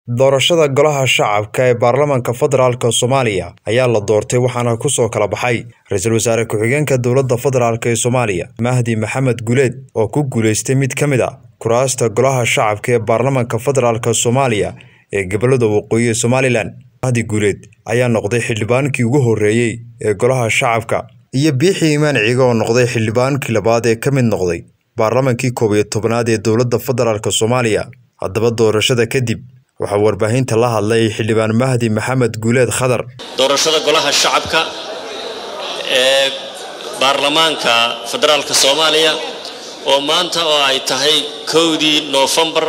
doorashada golaha shacabka ee baarlamaanka federaalk soomaaliya ayaa la doortay waxaana kusoo kala baxay ra-iisul wasaare ku-xigeenka dowladda federaalk ee soomaaliya mahdi maxamed guleed oo ku guuleystay mid ka mid a kuraasta golaha shacabka ee baarlamaanka federaalk soomaaliya ee gobolada waqooyi ee somalilan mahdi guleed ayaa noqday xildhibaankii ugu horreeyey ee golaha shacabka iyo biixii imaan ciga oo noqday xildhibaankii labaad ee ka mid noqday baarlamaankii koob iyo tobnaad ee dowladda federaalk soomaaliya haddaba doorashada kadib waxaa warbaahinta la hadlay xildhibaan mahdi maxamed guuleed khadar doorashada golaha shacabka ee baarlamaanka federaalka soomaaliya oo maanta oo ay tahay kowdii noofembar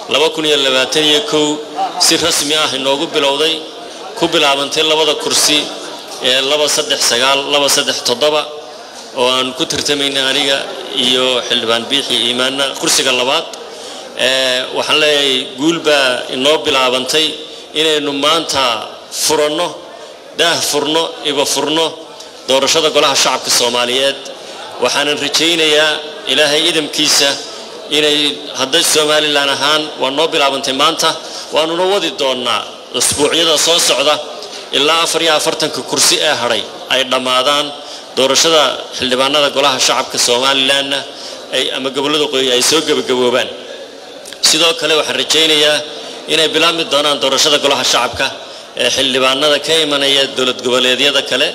si rasmi ah inoogu bilowday ku bilaabantay labada kursi ee oo aan ku tartamayna aniga iyo xildhibaan biixi iimaanna kursiga labaad waxaan leeyahay guul baa inoo bilaabantay inaynu maanta furanno daah furno iba furno doorashada golaha shacabka soomaaliyeed waxaanan rajaynayaa ilaahay idamkiisa inay hadday somalilan ahaan waa noo bilaabantay maanta waanuna wadi doonnaa usbuucyada soo socda ilaa afar iyo afartanka kursi ee hadhay ay dhammaadaan doorashada xildhibaanada golaha shacabka somalilanna ay ama gobollada qoyi ay soo gebagaboobaan sidoo kale waxaan rajaynayaa inay bilaabmi doonaan doorashada golaha shacabka ee xildhibaanada ka imanaya dowlad goboleedyada kale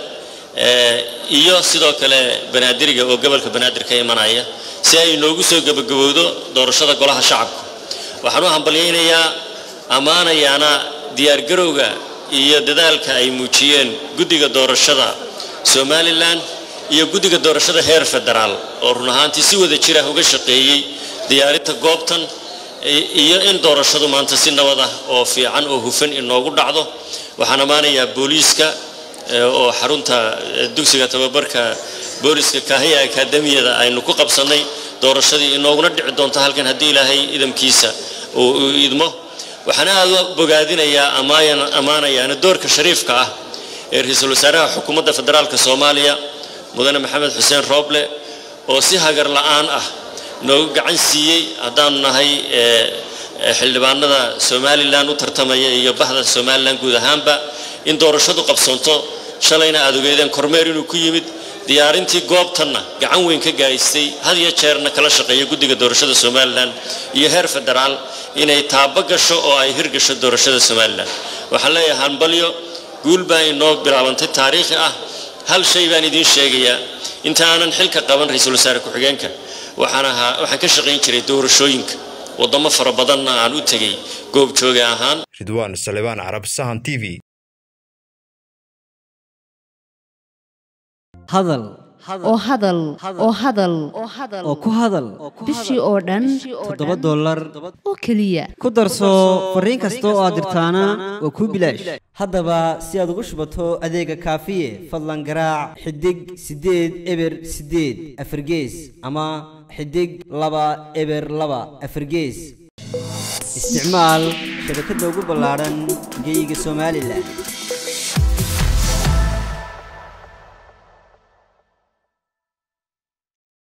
iyo sidoo kale banaadiriga oo gobolka banaadir ka imanaya si ay inoogu soo gebagabowdo doorashada golaha shacabka waxaan u hambalyaynayaa ammaanayaana diyaargarowga iyo dadaalka ay muujiyeen guddiga doorashada somalilan iyo guddiga doorashada heer federaal oo run ahaantii si wada jira uga shaqeeyey diyaarinta goobtan iyo in doorashadu maanta si nabad ah oo fiican oo hufan inoogu dhacdo waxaan ammaanayaa booliiska oo xarunta dugsiga tababarka booliiska kaahiya akaademiyada aynu ku qabsannay doorashadii inooguna dhici doonto halkan haddii ilaahay idamkiisa uu idmo waxaan aad u bogaadinayaa ammaanayaana doorka shariifka ah ee ra-iisul wasaaraha xukuumadda federaalk soomaaliya mudane maxamed xuseen rooble oo si hagar la-aan ah noogu gacan siiyey haddaanu nahay xildhibaanada somalilan u tartamaya iyo bahda somalilan guud ahaanba in doorashadu qabsoonto shalayna aad ogeedeen kormeer inuu ku yimid diyaarintii goobtanna gacan weyn ka gahaystay had iyo jeerna kala shaqeeya guddiga doorashada somalilan iyo heer federaal inay taabo gasho oo ay hirgasho doorashada somalilan waxaan leeyahay hambalyo guul baa inoo bilaabantay taariikhi ah hal shay baan idiin sheegayaa inta aanan xilka qaban ra-iisul wasaare ku-xigeenka waxaan ahaa waxaan ka shaqayn jiray doorashooyinka waddamo fara badanna aan u tegay goob jooga ahaan ridwaan salebaan carab sahan t v hadal oo hadal oo hadal oo ku hadal bishii oo dhan toddoba dollar oo keliya ku darso fariin kasta oo aad dirtaana waa kuu bilaash haddaba si aad ugu shubato adeega kaafiye fadlan garaac xidig siddeed eber siddeed afargees ama xidig laba eber laba afargees isticmaal shabakadda ugu ballaadhan geeyiga somalilan